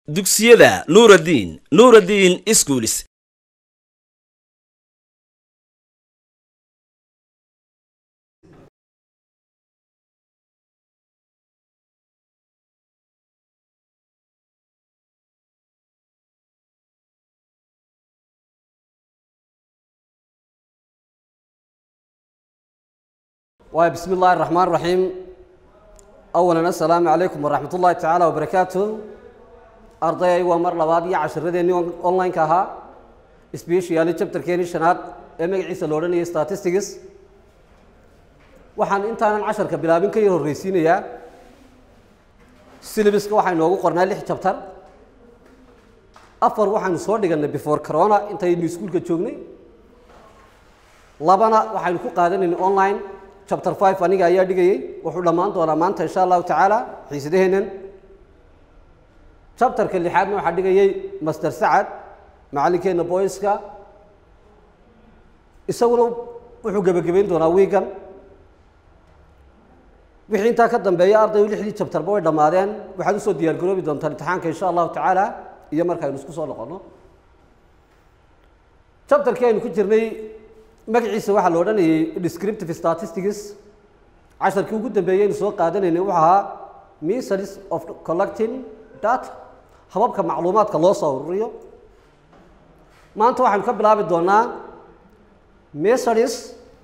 dugsiyada nuuraddiin nuuraddiin iskuulis waay bismi illaahi raxmaan raxiim awalan assalaamu calaykum waraxmat ullaahi tacaala wabarakaatu ardayay waa mar labaad iyo cashiradeenii online-ka ahaa sbeshiyaali chapterkeenii shanaad ee magaciisa lo odhanayay statistics waxaan intaanan casharka bilaabin ka yar horreysiinayaa syllabuska waxaa inoogu qornaa lix chapter afar waxaanu soo dhiganay before corona intaynu iskuulka joognay labana waxaynu ku qaadanayna online chapter five aniga ayaa dhigayey wuxuu dhammaan doonaa maanta insha allahu tacaala xiisadaheennan chapterka lixaadna waxaa dhigayey master sacad macallinkeenna boyska isaguna wuxuu gebagabayn doonaa wiigan wixii intaa ka dambeeya ardayu lixdii chapterba way dhammaadeen waxaad usoo diyaar garoobi doontaan imtixaanka insha allahu tacaala iyo markaaynu isku soo noqono chapterkii aynu ku jirnay magaciisa waxaa la odhanayay descriptive statistics casharkii ugu dambeeyey aynu soo qaadanaynay wuxuu ahaa methods of collecting data hababka macluumaadka loo soo ururiyo maanta waxaynu ka bilaabi doonaa methods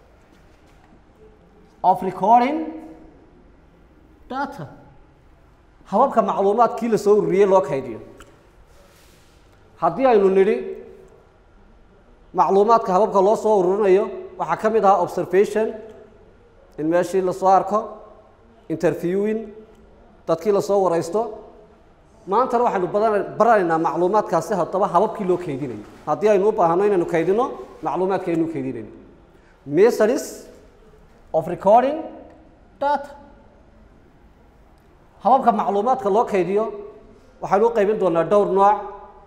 of recording data hababka macluumaadkii la soo ururiyey loo kaydiyo haddii aynu nidhi macluumaadka hababka loo soo ururinayo waxaa ka mid ahaa observation in meeshii lasoo arko interviewing dadkii lasoo waraysto maantana waxaynu badan baranaynaa macluumaadkaasi haddaba hababkii loo kaydinayo haddii aynu u baahno inaynu kaydino macluumaadka aynu kaydinayno methods of recording data hababka macluumaadka loo kaydiyo waxaynu u qaybin doonaa dhowr nooc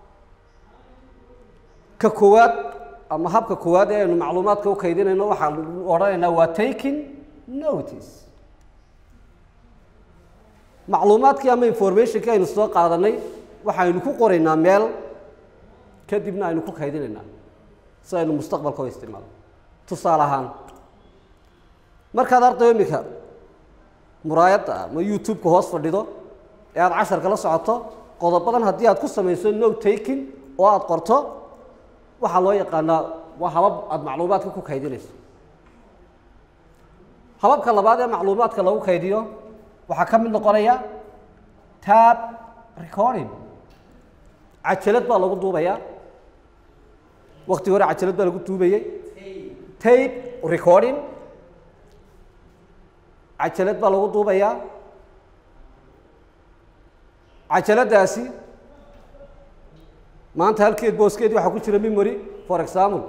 ka koowaad ama habka koowaad ee aynu macluumaadka u kaydinayno waxaan odhanaynaa waa taking notice macluumaadkii ama informationkii aynu soo qaadanay waxaynu ku qoraynaa meel kadibna aynu ku kaydinaynaa si aynu mustaqbalka u isticmaalo tusaale ahaan markaad ardayo iminka muraayadda ama youtube-ka hoos fadhido ee aada casharka la socoto qodobadan haddii aad ku samayso no taking oo aada qorto waxaa loo yaqaanaa waa habab aada macluumaadka ku kaydinayso hababka labaad ee macluumaadka lagu kaydiyo waxaa ka mid noqonaya tab recording cajalad baa lagu duubayaa wakti hore cajalad baa lagu duubayey tape recording cajalad baa lagu duubayaa cajaladaasi maanta halkeed booskeedii waxaa ku jira memory for example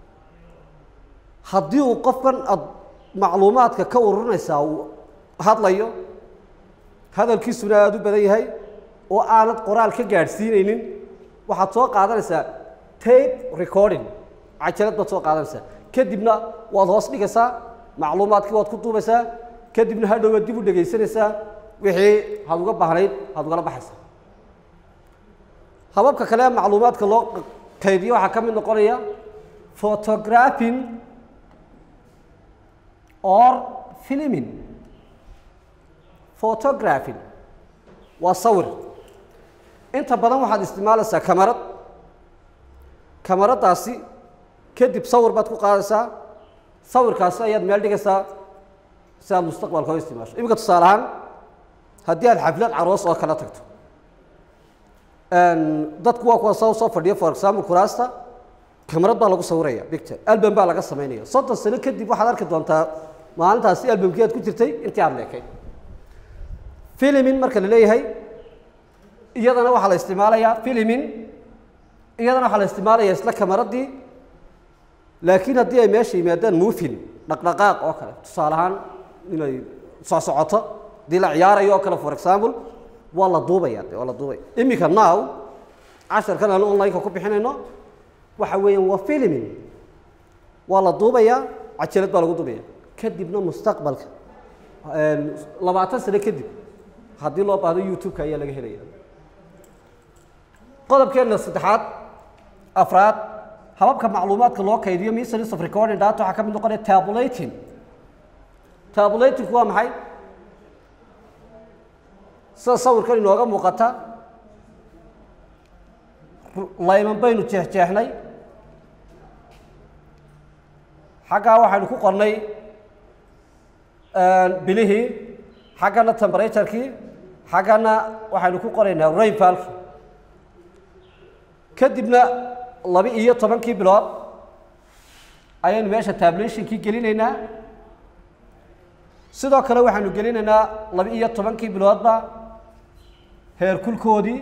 haddii uu qofkan aada macluumaadka ka ururinaysaa uu hadlayo hadalkiisuna aada u badan yahay oo aanad qoraal ka gaadhsiinaynin waxaad soo qaadanaysaa tape recording cajalad baad soo qaadanaysaa kadibna waad hoos dhigaysaa macluumaadkii waad ku duubaysaa kadibna hadhow waad dib u dhegaysanaysaa wixii had uga baahnayd had ugala baxaysaa hababka kale ee macluumaadka loo kaydiyo waxaa ka mid noqonaya photographing or filming photographing waa sawir inta badan waxaad isticmaalaysaa kamarad kamaradaasi kadib sawir baad ku qaadaysaa sawirkaasi ayaad meel dhigaysaa si aad mustaqbalka u isticmaasho iminka tusaale ahaan haddii aad xaflad caroos oo kala tagto dadku waa kuwa soo soo fadhiya for example kuraasta kamarad baa lagu sawiraya picture album baa laga samaynaya soddon sano kadib waxaad arki doontaa maalintaasi albumkii aad ku jirtay intii aad leekay filimin marka la leeyahay iyadana waxaa la isticmaalayaa filimin iyadana waxaa la isticmaalaya isla kamaradii laakiin haddii ay meesha yimaadaan movin dhaqdhaqaaq oo kale tusaale ahaan inay soo socoto haddii la ciyaarayo oo kale for example waa la duubaya de waa la duubaya iminka now casharkan aan online-ka ku bixinayno waxa weeyaan waa filming waa la duubayaa cajalad baa lagu duubaya kadibna mustaqbalka labaatan sano kadib haddii loo baahdo youtube-ka ayaa laga helaya qodobkeena saddexaad afraad hababka macluumaadka loo kaydiyo means of recording data waxaa ka mid noqonaya tabulating tabulatingku waa maxay sida sawirkan inooga muuqata layman baynu jeexjeexnay xaggaa waxaynu ku qornay bilihii xaggana temperaturekii xaggana waxaynu ku qoraynaa rainfalki kadibna laba iyo tobankii bilood ayaynu meesha tabulationkii gelinaynaa sidoo kale waxaynu gelinaynaa laba iyo tobankii biloodba heerkulkoodii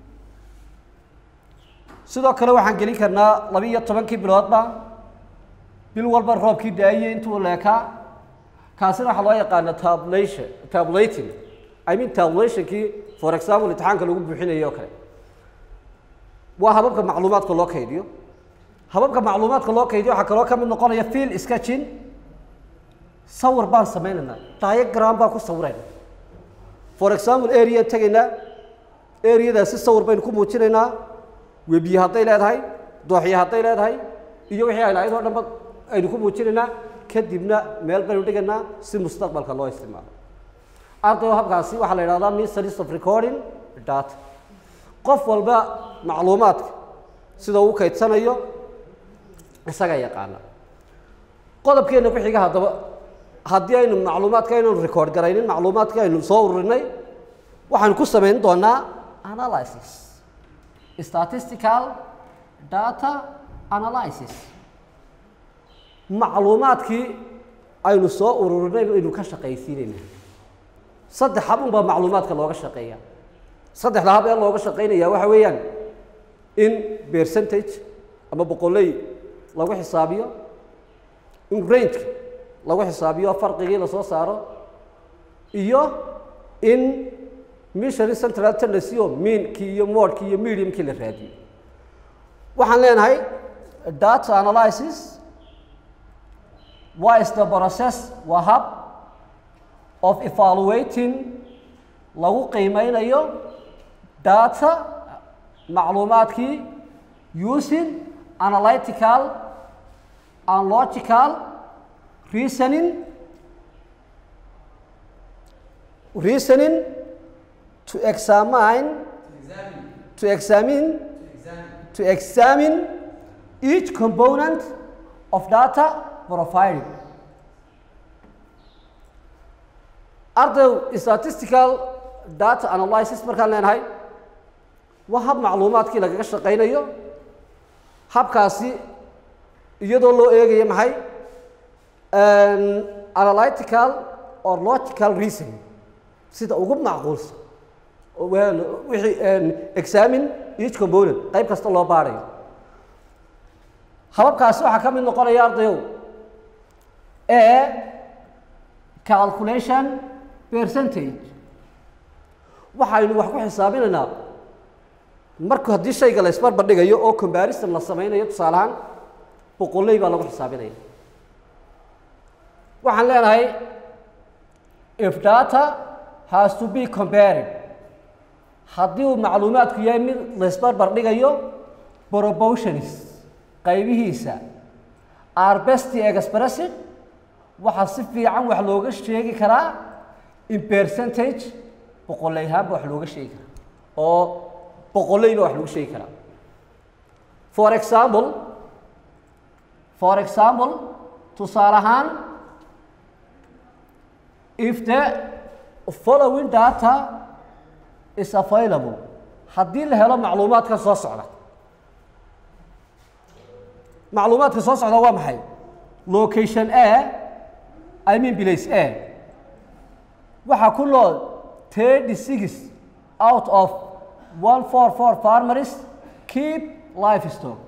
sidoo kale waxaan gelin karnaa laba iyo tobankii biloodba bil walba roobkii daayey intuu leekaa kaasina waxaa loo yaqaana tabulation tabulating i mean tabulationkii for example imtixaanka lagu buuxinayo oo kale waa hababka macluumaadka loo kaydiyo hababka macluumaadka loo kaydiyo waxaa kaloo ka mid noqonaya field sketching sawir baan sameynaynaa diagram baan ku sawirayna for example area tegaynaa areadaasi sawir baynu ku muujinaynaa webiye hadday leedahay dooxye hadday leedahay iyo wixii ay lahayd oo dhanba aynu ku muujinaynaa kadibna meel baynu dhigaynaa si mustaqbalka loo isticmaalo ardayo habkaasi waxaa la yidhahdaa means of recording data qof walba macluumaadka sida uu kaydsanayo isagaa yaqaana qodobkeena ku xiga haddaba haddii aynu macluumaadka aynu record garaynin macluumaadka aynu soo ururinay waxaanu ku samayn doonaa analysis statistical data analysis macluumaadkii aynu soo ururinay baynu ka shaqaysiinaynaa saddex hab unbaa macluumaadka looga shaqeeya saddexda hab ee looga shaqeynaya waxa weeyaan in percentage ama boqoley lagu xisaabiyo in rangeka lagu xisaabiyo farqigii lasoo saaro iyo in missionary central tendency oo meankii iyo modkii iyo mediumkii la raadiyo waxaan leenahay data analysis what is the process waa hab of evaluating lagu qiimeynayo data macluumaadkii using analytical and logical reasoning reasoning to examine to examine to examine each component of data profiling arday statistical data analysis markaan leenahay waa hab macluumaadkii lagaga shaqaynayo habkaasi iyadoo loo eegayo maxay analytical or logical reason sida ugu macquulsan wixii examine each component qayb kasta loo baarayo hababkaasi waxaa ka mid noqonaya ardayow e calculation percentage waxaynu wax ku xisaabinaynaa marka haddii shayga la isbarbar dhigayo oo comparison la sameynayo tusaale ahaan boqoley baa lagu xisaabinaya waxaan leenahay if data has to be compared haddii uu macluumaadku yahay mid la isbarbar dhigayo proportions qaybihiisa are best expressed waxaa si fiican wax looga sheegi karaa in percentage boqoley ahaanba wax looga sheegi karaa oo boqoleyba wax lagu sheegi karaa for example for example tusaale ahaan if the following data is available haddii la helo macluumaadka soo socda macluumaadka soo socda waa maxay location a i mean place a waxaa ku nool thirty six out of one four four farmers keep livestock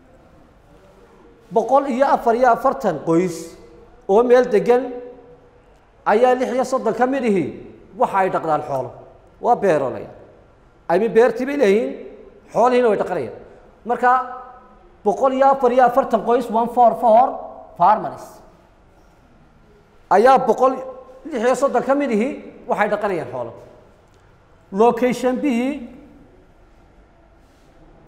boqol iyo afar iyo afartan qoys oo meel degan ayaa lix iyo soddon ka mid ihi waxa ay dhaqdaan xoolo waa beeroolaya aymi beertii bay leeyihiin xoolihiina way dhaqanayaan marka boqol iyo afar iyo afartan qoys one four four farmers ayaa boqol lix iyo soddon ka mid ihi waxay dhaqanayaan xoolo location b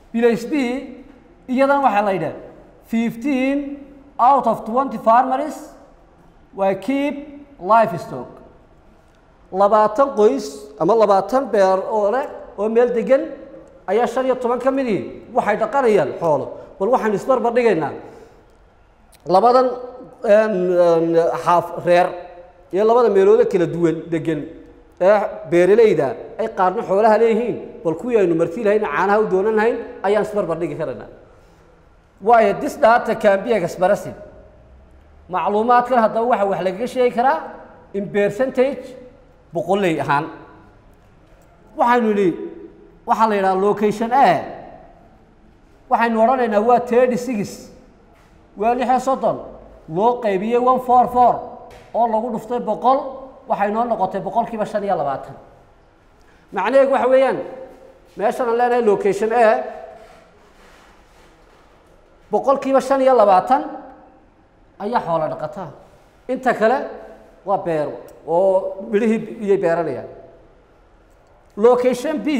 place b iyadan waxaa la yidhaha fifteen out of twenty farmers waa keep life stock labaatan qoys ama labaatan beer oo leh oo meel degan ayaa shan iyo toban ka midii waxay dhaqanayaan xoolo bal waxaynu isbarbar dhigaynaa labadan xaaf reer iyo labada meelooda kala duwan degan ee beeralayda ay qaarna xoolaha leeyihiin bal kuwii aynu marti lahayn caanaha u doonan lahayn ayaan isbarbar dhigi karaynaa waayo this data can be expressed macluumaadkan haddaba waxa wax lagaga sheegi karaa in percentage boqolley ahaan waxaynu idhi waxaa la yidhaha location a waxaynu odhanaynaa waa thirty six waa lix iyo soddon loo qaybiyey one four four oo lagu dhuftay boqol waxay noo noqotay boqolkiiba shan iyo labaatan macnaheedu waxa weeyaan meeshan aan leenahay location a boqolkiiba shan iyo labaatan ayaa xoolo dhaqataa inta kale waa beero oo midhihii iyay beeranayaan location b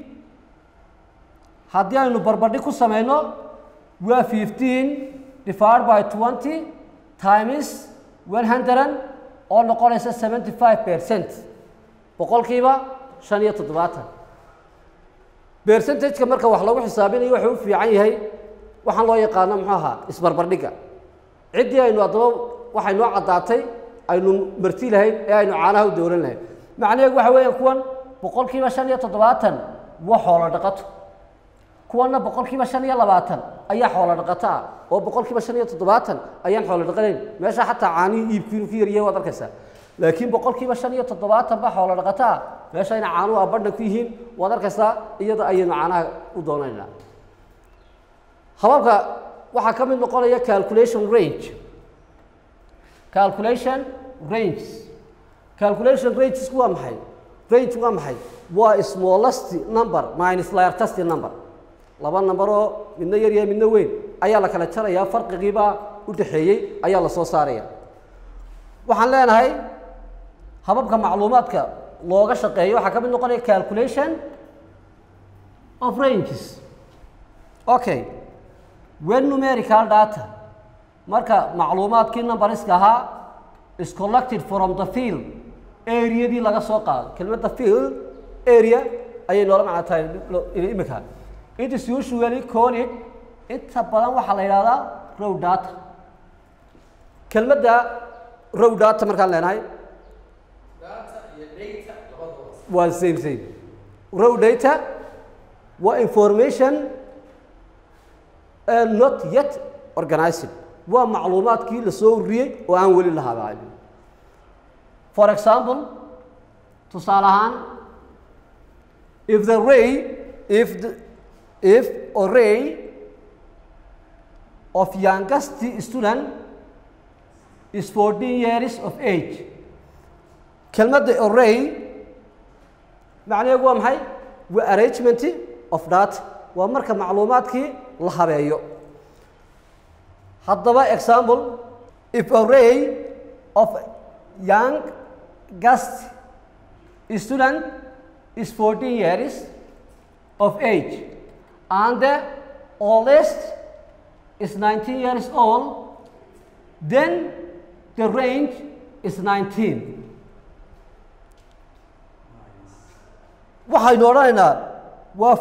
haddii aynu barbardhig ku samayno waa fifteen divided by twenty times one hundred oo noqonaysa seventy five percent boqolkiiba shan iyo toddobaatan percentageka marka wax lagu xisaabinayo wuxuu u fiican yahay waxaan loo yaqaano muxuu ahaa isbarbardhigga ciddii aynu haddaba waxay noo caddaatay aynu marti lahayn ee aynu caanaha u dowlan lahayn macnaheedu waxa weeyaan kuwan boqolkiiba shan iyo toddobaatan waa xoolo dhaqato kuwanna boqolkiiba shan iyo labaatan ayaa xoolo dhaqato ah oo boqolkiiba shan iyo toddobaatan ayaan xoolo dhaqanayn meesha xataa caanihii iibkiinu ku yaryahay waad arkaysaa laakiin boqolkiiba shan iyo toddobaatan baa xoolo dhaqato ah meesha ina caanuhu abadhan ku yihiin waad arkaysaa iyada ayaynu caanaha u doonaynaa hababka waxaa ka mid noqonaya calculation range calculation ranges calculation ranges waa maxay range waa maxay waa smallest number minus largest number laba number oo midna yar yahay midna weyn ayaa la kala jarayaa farqigiibaa u dhexeeyey ayaa la soo saaraya waxaan leenahay hababka macluumaadka looga shaqeeyo waxaa ka mid noqonaya calculation of ranges okay when numerical data marka macluumaadkii numberiska ahaa is collected from the field areadii laga soo qaado kelmadda field area ayay noola macno tahay imika it is usually called inta badan waxaa la yidhahdaa row data kelmadda row data markaan leenahay waa same same row data waa information uh, not yet organized waa macluumaadkii la soo ururiyey oo aan weli la habaabin for example tusaale ahaan if the ray if the, if array of youngest student is 14 years of age kelmadda array macnaheedu waa maxay waa arrangement of data waa marka macluumaadkii la habeeyo haddaba example if array of young guest student is 14 years of age and the oldest is 19 years old then the range is 19 waxaynu odhanaynaa waa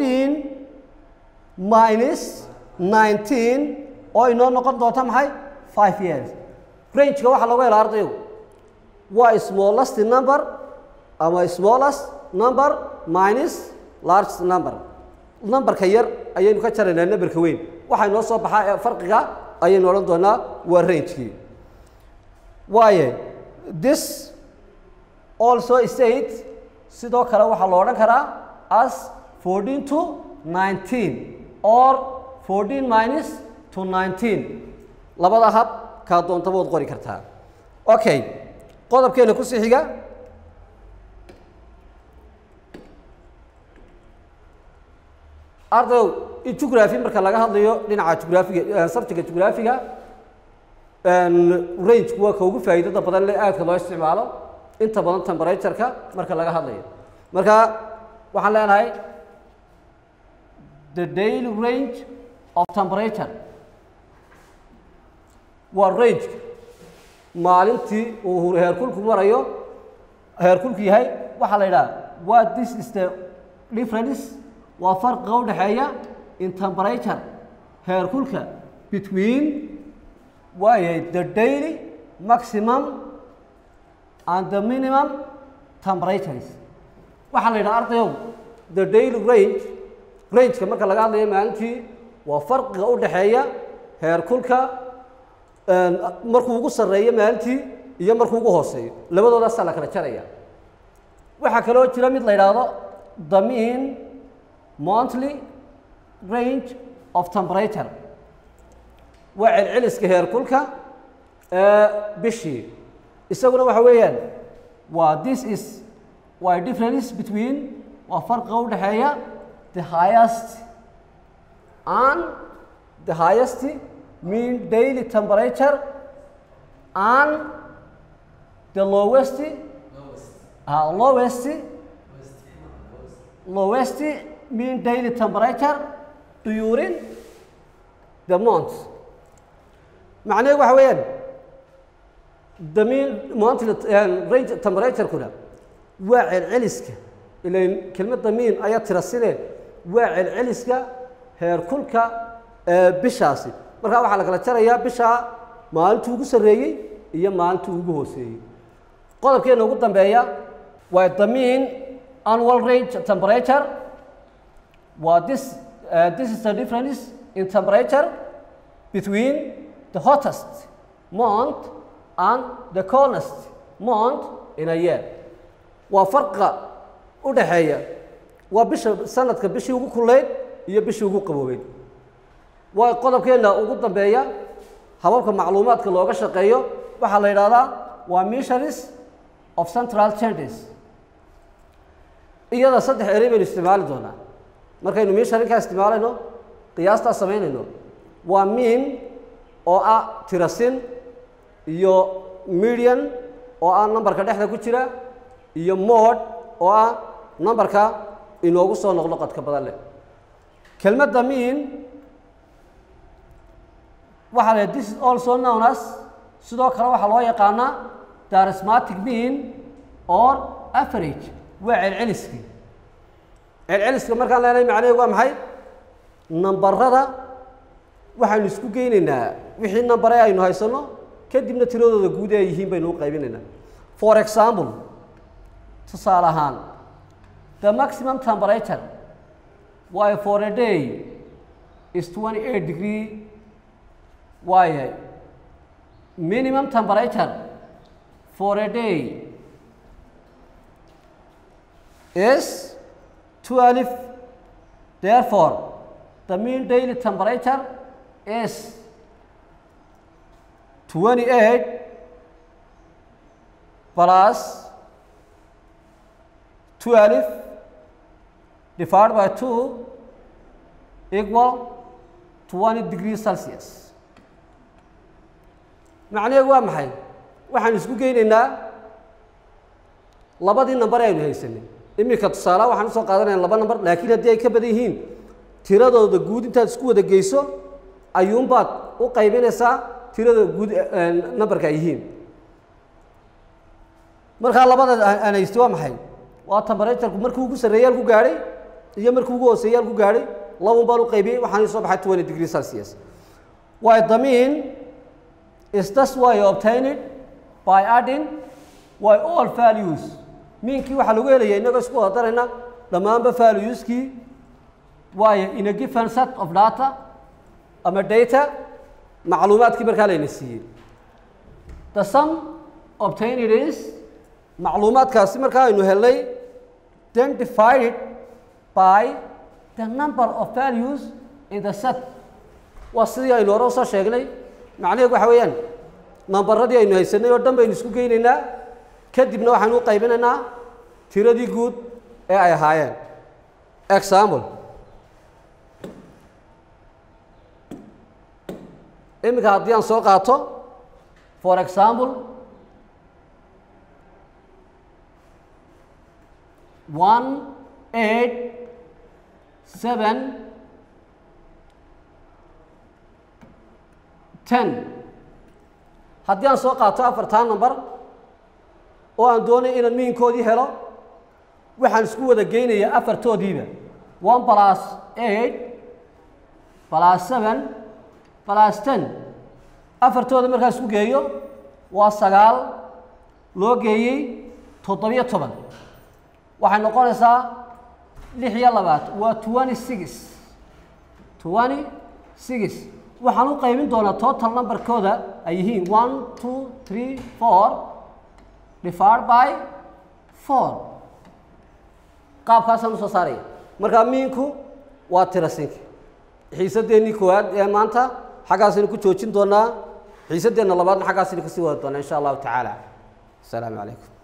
14 minus 19 oo inoo noqon doonta maxay 5 years rangeka waxaa lagu helaa ardaygu waa smallest number ama smallest number minus largest number numberka yar ayaynu ka jaraynaa numberka weyn waxaa inoo soo baxaa ee farqiga ayaynu odhan doonaa waa rangekii waaye this also state sidoo kale waxaa lo odhan karaa as 14 to 19 or 14 minus to 19 labada hab kaa doontaba waad qori kartaa okay qodobkeena kusii xiga ardayow in jugraphy marka laga hadlayo dhinaca jugraafiga sabjiga jugraafiga rangeku waa ka ugu faa'iidada badan le aadka loo isticmaalo inta badan temperatureka marka laga hadlayo marka waxaan leenahay the daily range of temperature waa range maalintii uu heerkulku marayo heerkulku yahay waxaa la yidhaha what this is the difference waa farqiga u dhexeeya in temperature heerkulka between waayahay the daily maximum and the minimum temperatures waxaa la yidhaha ardayow the daily range rangeka marka laga hadlayo maalintii waa farqiga u dhexeeya heerkulka markuu ugu sarreeyo maalintii iyo markuu ugu hooseeyo labadoodaasaa la kala jaraya waxaa kaloo jira mid la yidhaahdo the mean monthly range of temperature waa celceliska heerkulka ee bishii isaguna waxa weeyaan waa this is waa difference between waa farqiga u dhexeeya the highest and the highest mean daily temperature and the lowest uh, lowest lowest mean daily temperature during the month macnaheedu waxa weeyaan the mean monthly range temperature-kuna waa celceliska ilain kelmadda mean ayaa tira sidee waa celceliska heerkulka ee bishaasi markaa waxaa la kala jarayaa bishaa maalintuu ugu sarreeyey iyo maalintuu ugu hooseeyey qodobkeena ugu dambeeya waa the mean annual range temperature waa this uh, this is the difference in temperature between the hottest month and the coldest month in a year waa farqa u dhaxeeya waa bisha sanadka bishii ugu kuleyd iyo bishii ugu qaboobeyd waa qodobkeena ugu dambeeya hababka macluumaadka looga shaqeeyo waxaa la yidhahdaa waa missionaries of central changes iyada saddex erey baynu isticmaali doonaa markaynu missionarykaa isticmaalayno qiyaastaa samaynayno waa mean oo ah tirasin iyo median oo ah numberka dhexda ku jira iyo mod oo ah numberka inoogu soo noqnoqodka badan leh kelmadda mean waxaa la this is also known as sidoo kale waxaa loo yaqaanaa the arithmetic mean or average waa celceliskii celceliska markaan leenahay macnaheedu waa maxay nambarada waxaynu isku geynaynaa wixii nambare aynu haysano kadibna tiradooda guud ee ay yihiin baynu u qaybinaynaa for example tusaale ahaan the maximum temperature why for a day is 28 degree waayahay minimum temperature for a day is 12 therefore the mean daily temperature is 28 plus 12 divided by 2 equal 20 degrees Celsius. macnaheedu waa maxay waxaan isku geynaynaa labadii nambar aynu haysanay iminka tusaalaha waxaan usoo qaadanaya laba nambar laakiin haddii ay ka badan yihiin tiradooda guud intaad isku wada geyso ayuunbaad u qaybinaysaa tirada guud nambarka ay yihiin markaa labada aan haystay waa maxay waa temperatureku markii ugu sarreeyay halku gaadhay iyo markii ugu hooseeyay halku gaadhay labun baan u qaybiyey waxaan soo baxay 20 degree celsius why the mean is thus why obtained by adding why all values meankii waxaa lagu helaya inagoo isku wada darayna dhammaanba valueskii waayo in a given set of data ama data macluumaadkii markaa layna siiyey the sum obtained is macluumaadkaasi markaa aynu helnay then divided by the number of values in the set waa sidii aynu hore usoo sheegnay macnaheedu waxa weeyaan nambaradii aynu haysanay oo dhan baynu isku geynaynaa kadibna waxaynu u qaybinaynaa tiradii guud ee ay ahaayeen example iminka haddii aan soo qaato for example one eight seven ten haddii aan soo qaato afartaa number oo aan doonay inaan miinkoodii helo waxaan isku wada geynayaa afartoodiiba one plus eight plus seven plus ten afartooda markaan isku geeyo waa sagaal loo geeyey toddobiyo toban waxay noqonaysaa lix iyo labaad waa twenty six twenty six waxaan u qaybin doonaa total numberkooda ay yihiin one two three four divided by four qaabkaasaan usoo saaraya markaa miinku waa tirasinki xiisadeennii koowaad ee maanta xaggaasaynu ku joojin doonaa xiisadeenna labaadna xaggaasaynu kasii wada doonaa insha allahu tacaala asalaamu calaykum